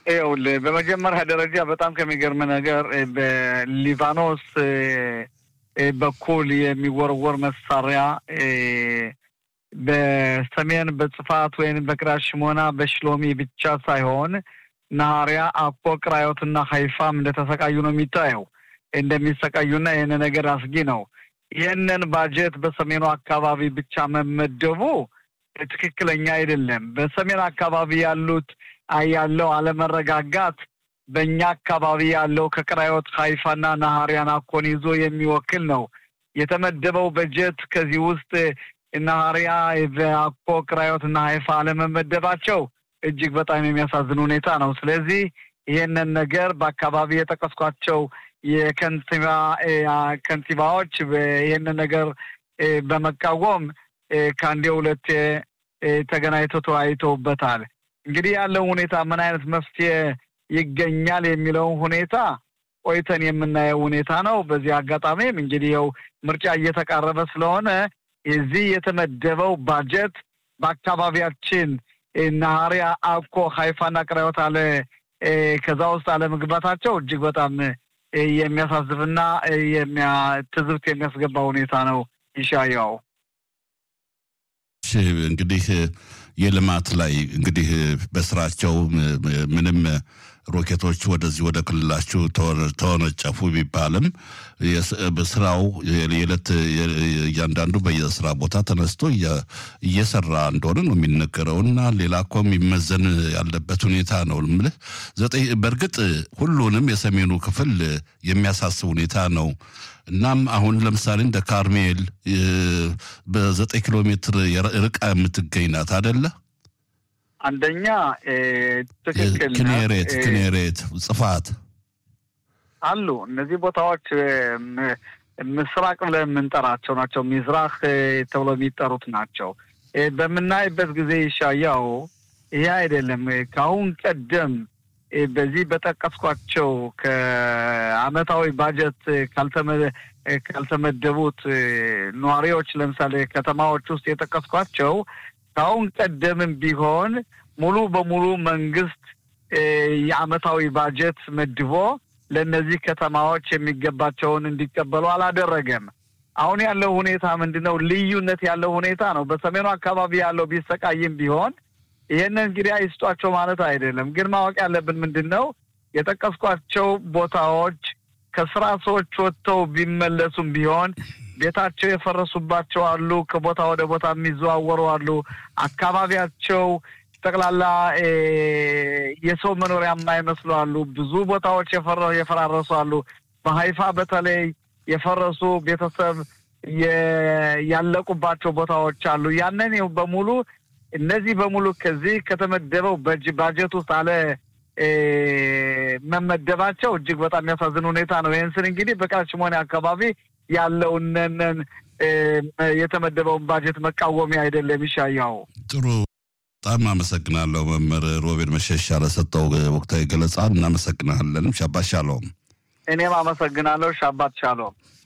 ይኸውልህ በመጀመሪያ ደረጃ በጣም ከሚገርም ነገር በሊባኖስ በኩል የሚወረወር መሳሪያ በሰሜን በጽፋት ወይም በቅሪያት ሽሞና በሽሎሚ ብቻ ሳይሆን ናሃሪያ፣ አኮ፣ ቅራዮትና ሀይፋም እንደተሰቃዩ ነው የሚታየው እንደሚሰቃዩና ይህን ነገር አስጊ ነው። ይህንን ባጀት በሰሜኑ አካባቢ ብቻ መመደቡ ትክክለኛ አይደለም። በሰሜን አካባቢ ያሉት ያለው አለመረጋጋት በእኛ አካባቢ ያለው ከቅራዮት ሀይፋና ናሃሪያን አኮን ይዞ የሚወክል ነው። የተመደበው በጀት ከዚህ ውስጥ ናሃሪያ፣ አኮ፣ ቅራዮት እና ሀይፋ አለመመደባቸው እጅግ በጣም የሚያሳዝን ሁኔታ ነው። ስለዚህ ይህንን ነገር በአካባቢ የጠቀስኳቸው የከንቲባ ከንቲባዎች ይህንን ነገር በመቃወም ከአንዴ ሁለቴ ተገናኝተው ተወያይተውበታል። እንግዲህ ያለው ሁኔታ ምን አይነት መፍትሄ ይገኛል የሚለውን ሁኔታ ቆይተን የምናየው ሁኔታ ነው። በዚህ አጋጣሚም እንግዲህ ያው ምርጫ እየተቃረበ ስለሆነ የዚህ የተመደበው ባጀት በአካባቢያችን ናሃሪያ፣ አኮ፣ ሀይፋና ቅራዮት አለ ከዛ ውስጥ አለመግባታቸው እጅግ በጣም የሚያሳዝብና ትዝብት የሚያስገባ ሁኔታ ነው። ይሻያው እንግዲህ የልማት ላይ እንግዲህ በስራቸው ምንም ሮኬቶች ወደዚህ ወደ ክልላችሁ ተወነጨፉ ቢባልም ስራው የዕለት እያንዳንዱ በየስራ ቦታ ተነስቶ እየሰራ እንደሆነ ነው የሚነገረው እና ሌላ እኮ የሚመዘን ያለበት ሁኔታ ነው የምልህ። ዘጠኝ በእርግጥ ሁሉንም የሰሜኑ ክፍል የሚያሳስብ ሁኔታ ነው። እናም አሁን ለምሳሌ እንደ ካርሜል በዘጠኝ ኪሎ ሜትር ርቃ የምትገኝ ናት አደለ? አንደኛ ትክክል ክኔሬት ክኔሬት ጽፋት አሉ። እነዚህ ቦታዎች ምስራቅ ብለን የምንጠራቸው ናቸው። ሚዝራህ ተብሎ የሚጠሩት ናቸው። በምናይበት ጊዜ ይሻያው ይሄ አይደለም። ከአሁን ቀደም በዚህ በጠቀስኳቸው ከአመታዊ ባጀት ካልተመደቡት ነዋሪዎች ለምሳሌ ከተማዎች ውስጥ የጠቀስኳቸው ከአሁን ቀደምም ቢሆን ሙሉ በሙሉ መንግስት የአመታዊ ባጀት መድቦ ለእነዚህ ከተማዎች የሚገባቸውን እንዲቀበሉ አላደረገም። አሁን ያለው ሁኔታ ምንድን ነው? ልዩነት ያለው ሁኔታ ነው። በሰሜኑ አካባቢ ያለው ቢሰቃይም ቢሆን ይህንን እንግዲህ አይስጧቸው ማለት አይደለም። ግን ማወቅ ያለብን ምንድን ነው የጠቀስኳቸው ቦታዎች ከስራ ሰዎች ወጥተው ቢመለሱም ቢሆን ቤታቸው የፈረሱባቸው አሉ። ከቦታ ወደ ቦታ የሚዘዋወሩ አሉ። አካባቢያቸው ጠቅላላ የሰው መኖሪያ የማይመስሉ አሉ። ብዙ ቦታዎች የፈራረሱ አሉ። በሀይፋ በተለይ የፈረሱ ቤተሰብ ያለቁባቸው ቦታዎች አሉ። ያንን በሙሉ እነዚህ በሙሉ ከዚህ ከተመደበው ባጀት ውስጥ አለ መመደባቸው እጅግ በጣም የሚያሳዝን ሁኔታ ነው። ይህን ስል እንግዲህ በቃችሞኔ አካባቢ ያለውንን የተመደበውን ባጀት መቃወሚያ አይደለም። ይሻያው ጥሩ። በጣም አመሰግናለሁ መምህር ሮቤል መሸሻ ለሰጠው ወቅታዊ ገለጻ እናመሰግናለን። ሻባት ሻሎም። እኔም አመሰግናለሁ። ሻባት ሻሎም።